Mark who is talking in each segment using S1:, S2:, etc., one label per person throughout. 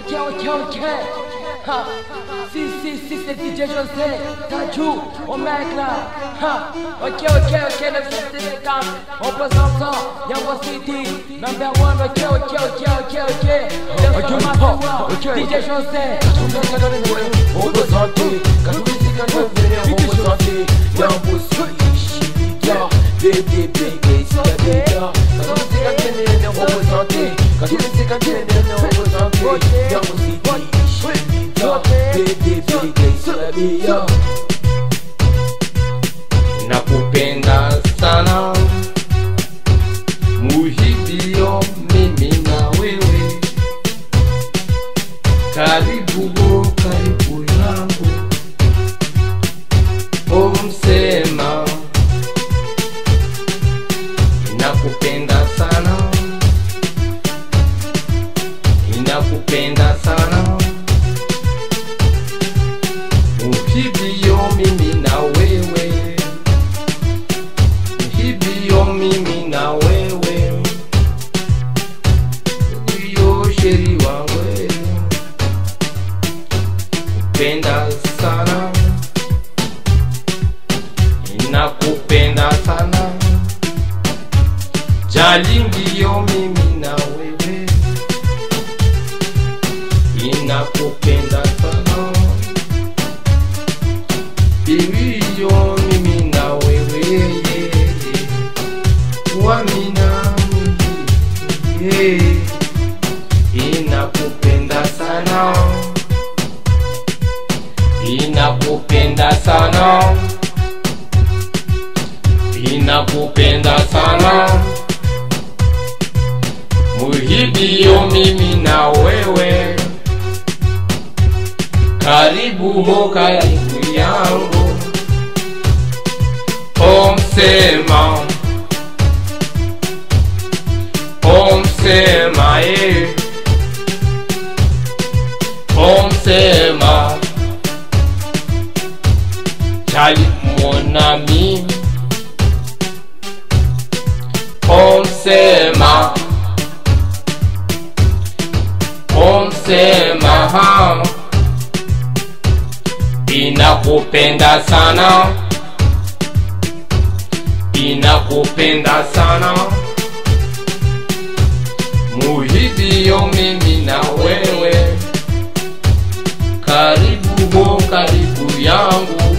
S1: Ok, ok, ok. Ha. Si, si, si, c'est DJ José. Tajou, au mec là. Ha. Ok, ok, ok, le festival est calme. On présente ça. Yambo City. Number one, ok, ok, ok, ok, ok.
S2: Ok,
S1: Let's
S2: ok.
S1: DJ José.
S2: representé Quand nous musique quand nous venons représenter Y'a un beau switch Y'a BD Big c'est la béga Quand nous musique quand nous venons représenter Quand nous musique quand nous venons représenter Y'a un beau switch Y'a BD Big c'est la béga
S3: nakupenda sana muhidio mimi na wewe karibu bo karibu yangu omsema inakupenda sana inakupenda sana muhidio mimi na wewe hivyo mimi na wewe ndiyo sheri wangu kupenda sana inakupenda sana jali ndiyo mimi na wewe inakupenda sana Ibiyo mimi na wewe Wamina yeah. Inakupenda sana Inakupenda sana Inakupenda sana Muhibiyo mimi na wewe karibu ho karibu yangu omsema omsema e omsema chali monami omsema omsema ha inakupenda sana inakupenda sana muhidio mimi na wewe karibu ho karibu yangu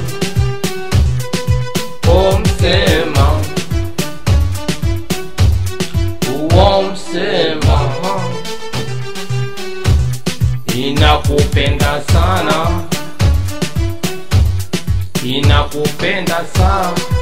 S3: omsema uomsema inakupenda sana inakupenda sana